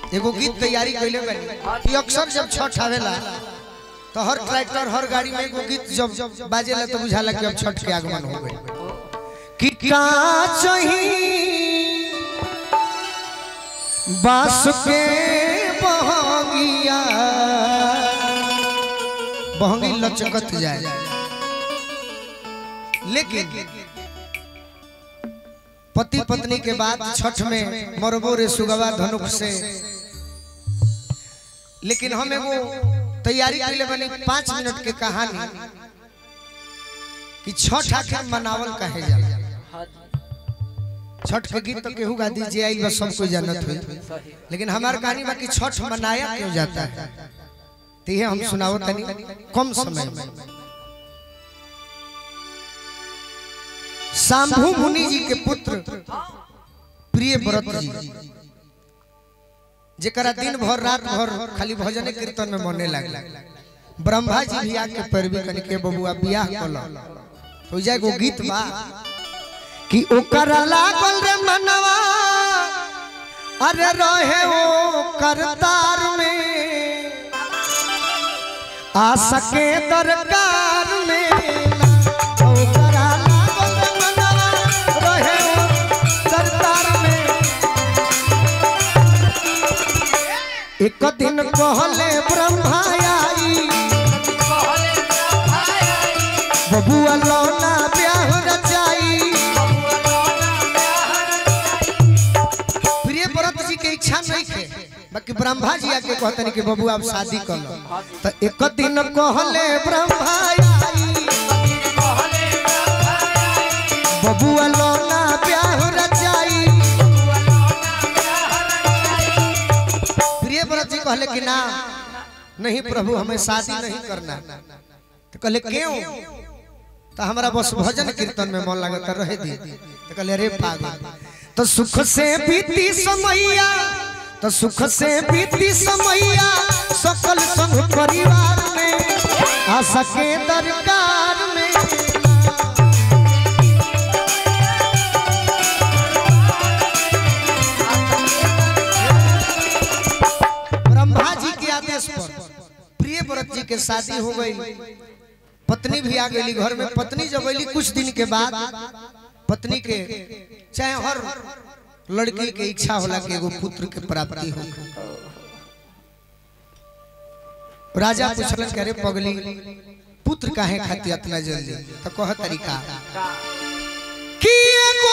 एगो गीत तैयारी कैले बानी कि अक्सर जब छठ आवेला तो हर ट्रैक्टर हर गाड़ी में एगो गीत जब बाजेला तो बुझाला कि अब छठ के आगमन हो गए कि का चही बास के बहंगिया बहंगी लचकत जाए लेकिन पति पत्नी के बाद छठ में मरबो रे सुगवा धनुक से लेकिन हम एगो तैयारी के लिए बनी पांच मिनट के कहानी कि छठ आखिर मनावल कहे जाला छठ के गीत तो केहू गा दीजिए आई बस सब कोई जानत हुई लेकिन हमार कहानी बा कि छठ मनाया क्यों जाता है तो ये हम सुनाओ तनी कम समय में शंभु मुनि जी के पुत्र प्रिय व्रत जी जेकरा दिन भर रात भर खाली भजन कीर्तन में मने लागला ब्रह्मा जी भी आके पैरवी कन के बबुआ बियाह कल तो जाए गो गीत बा कि ओकरा लागल रे मनवा अरे रहे ओ करतार में आ सके दरकार में ओकरा लागल रे मनवा रहे ओ करतार में एक दिन कहले ब्रह्मा आई बबुआ लौना ब्याह रचाई प्रिय व्रत जी के इच्छा नहीं थे बाकी ब्रह्मा जी आके कहतनी कि बबुआ अब शादी कर लो तो एक दिन कहले ब्रह्मा आई बबुआ लौना ब्याह रचाई प्रिय व्रत जी कहले कि ना नहीं प्रभु हमें शादी नहीं करना तो कहले क्यों तो हमारा बस भजन कीर्तन में मन लगता रहे दी तो कहले रे पागल तो सुख से बीती समैया तो सुख से बीती समैया सकल संग परिवार में आ सके दरकार में ब्रह्मा जी के आदेश पर प्रिय व्रत जी के शादी हो गई पत्नी भी आ गई घर में पत्नी जब अली कुछ दिन के बाद पत्नी के चाहे हर लड़की के इच्छा होला कि एगो पुत्र के प्राप्ति हो राजा पूछलन करे पगली पुत्र काहे खातिर इतना जल्दी तो कह तरीका कि एगो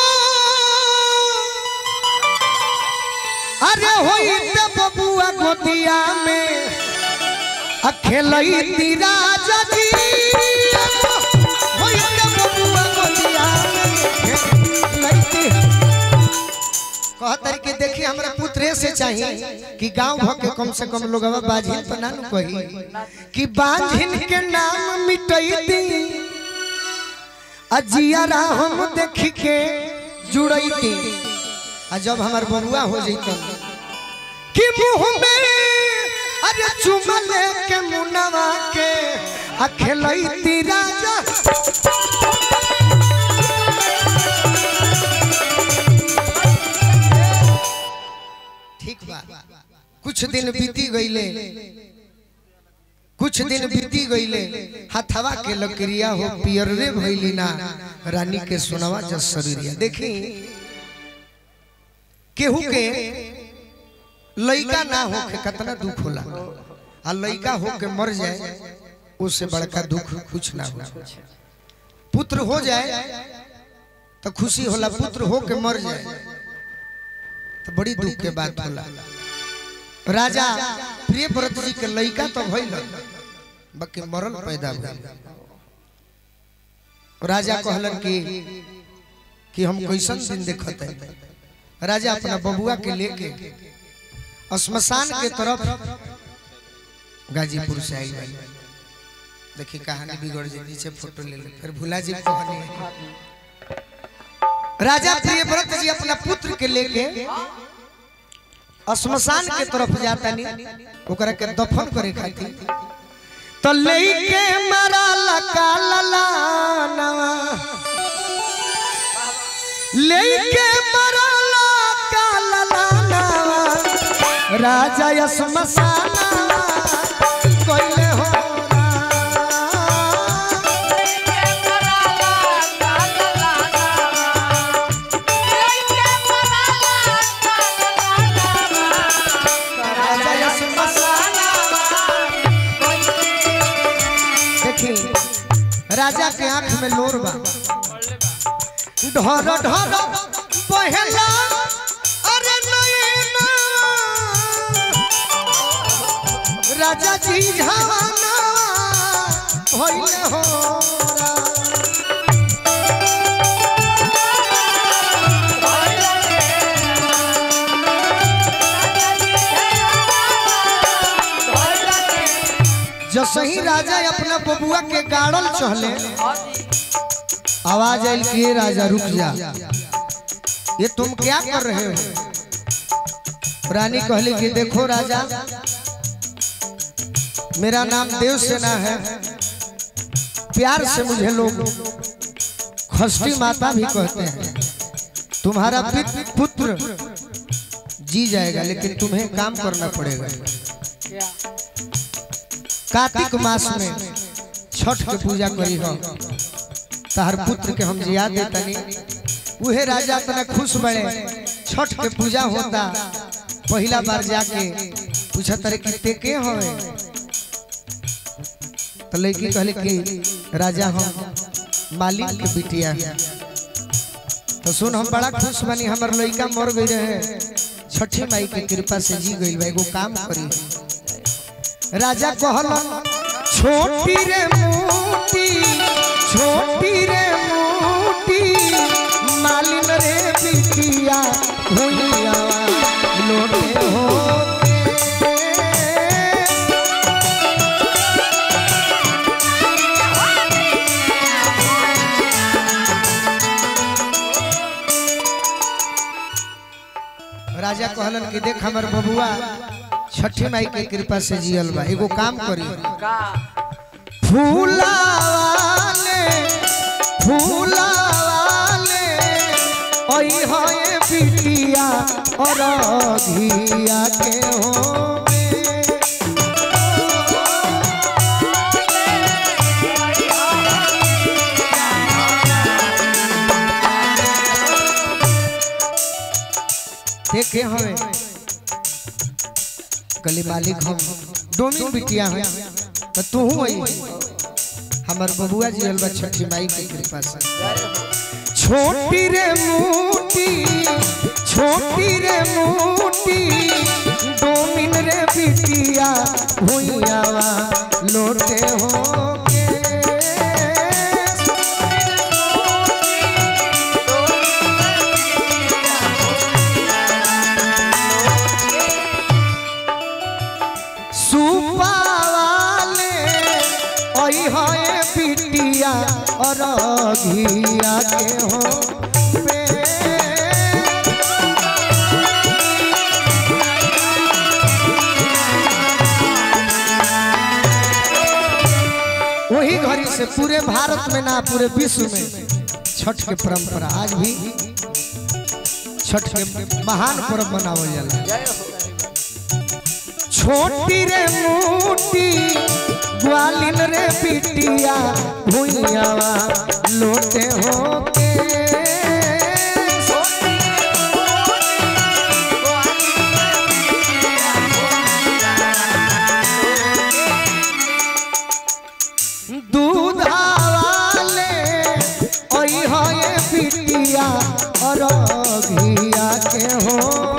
अरे होई त बबुआ गोदिया में अखेलई ती राजा जी होई त बबुआ गोदिया में अखेलई ती कहतर के देखी हमरा पुत्रे से चाहिए कि गांव भर के कम से कम लोगवा बाझिन पर ना नु कही कि बाझिन के नाम मिटई दी अजियारा हम देखी के जुड़ई दी आ जब हमार बबुआ हो जैत कि मुंह में अरे चुमा लेके मुनवा के आ खेलई ती राजा ठीक बा कुछ दिन बीती गईले कुछ दिन बीती गईले हथवा के लकड़िया हो पियर रे भइली ना रानी के सुनवा जस शरीरिया देखी केहू के लइका ना होके कितना दुख होला आ लइका होके मर जाए उससे बड़का दुख कुछ ना हो पुत्र हो जाए तो खुशी होला पुत्र होके मर जाए तो बड़ी दुख के बात होला राजा प्रिय व्रत जी के लइका तो भइल बाकी मरल पैदा भइल राजा कहलन कि कि हम कैसन दिन देखत है राजा अपना बबुआ के लेके श्मशान के तरफ गाजीपुर से आई भाई देखी कहानी बिगड़ जी नीचे फोटो ले ले फिर भुला जी कहानी राजा प्रियव्रत जी अपना पुत्र के लेके श्मशान के तरफ जाता नहीं ओकरा के दफन करे खातिर तो लेके मारा लका ललानवा लेके मारा लका ललानवा राजा यस मसाना कोइले हो राजा यस मसाना देखी राजा के आंख में लोर बा ढर ढर पहला अरे नैना राजा जी झाना भइले हो जसही राजा अपना बबुआ के गाड़ल चहले आवाज आयल कि "ए राजा रुक जा ये तुम क्या कर रहे हो रानी कहली कि देखो राजा मेरा नाम देव सेना है प्यार से मुझे लोग खष्टी माता भी कहते हैं तुम्हारा पित- पुत्र जी जाएगा लेकिन तुम्हें काम करना पड़ेगा कार्तिक मास में छठ के पूजा करी हो तहर पुत्र के हम जिया देतनी उहे राजा तना खुश बड़े छठ के पूजा होता पहला बार जाके पूछा तारे कि ते के होए तो लड़की कहले कि राजा हम मालिक के बिटिया हैं। तो सुन हम बड़ा खुश बनी हमर लड़का मर गई रहे छठी माई के कृपा से जी गई बा एगो काम करी राजा कहल छोटी रे मोटी छोटी रे मोटी मालिन रे बिटिया भुइया लोटे हो राजा कहलन कि देख हमर बबुआ छठी माई के कृपा से जियल बा एगो काम करी फूला वाले फूला वाले ओई होए बिटिया और घिया के हो देखे हमें कली मालिक हम डोमिन बिटिया हैं तो तू हूँ हमर बबुआ जी अलबा छठी माई की कृपा से छोटी रे मोटी छोटी रे मोटी डोमिन रे बिटिया भुइया लोटे हो सुपावाले ओई होए पिटिया और घिया के हो वही घड़ी से पूरे भारत में ना पूरे विश्व में छठ के परंपरा आज भी छठ के महान पर्व मनावल जाला छोटी रे मोटी ग्वालिन रे पिटिया भुइया लोटे हो के दूधा वाले ओई होए पिटिया और घिया के हो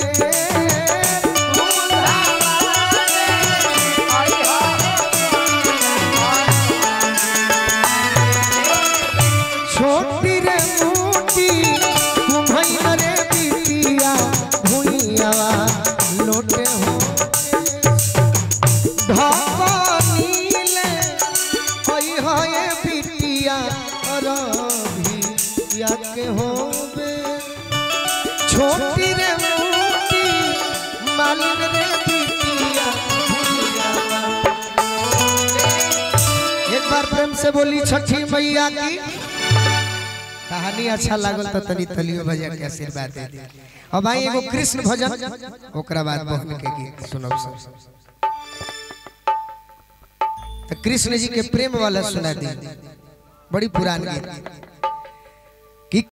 छोटी रे मोटी कुम्हैया रे बिटिया भुइया लोटे हो ढकनीले होई होए बिटिया रभिया के होबे छोटी रे मोटी मालिन रे बिटिया भुइया एक बार प्रेम से बोली छठी मैया की कहानी अच्छा लागल तो तनी तलियो भैया के आशीर्वाद दे दी अब भाई एगो कृष्ण भजन ओकरा बाद बहन के गीत सुनब सब तो कृष्ण जी के प्रेम वाला सुना दी बड़ी पुरान गीत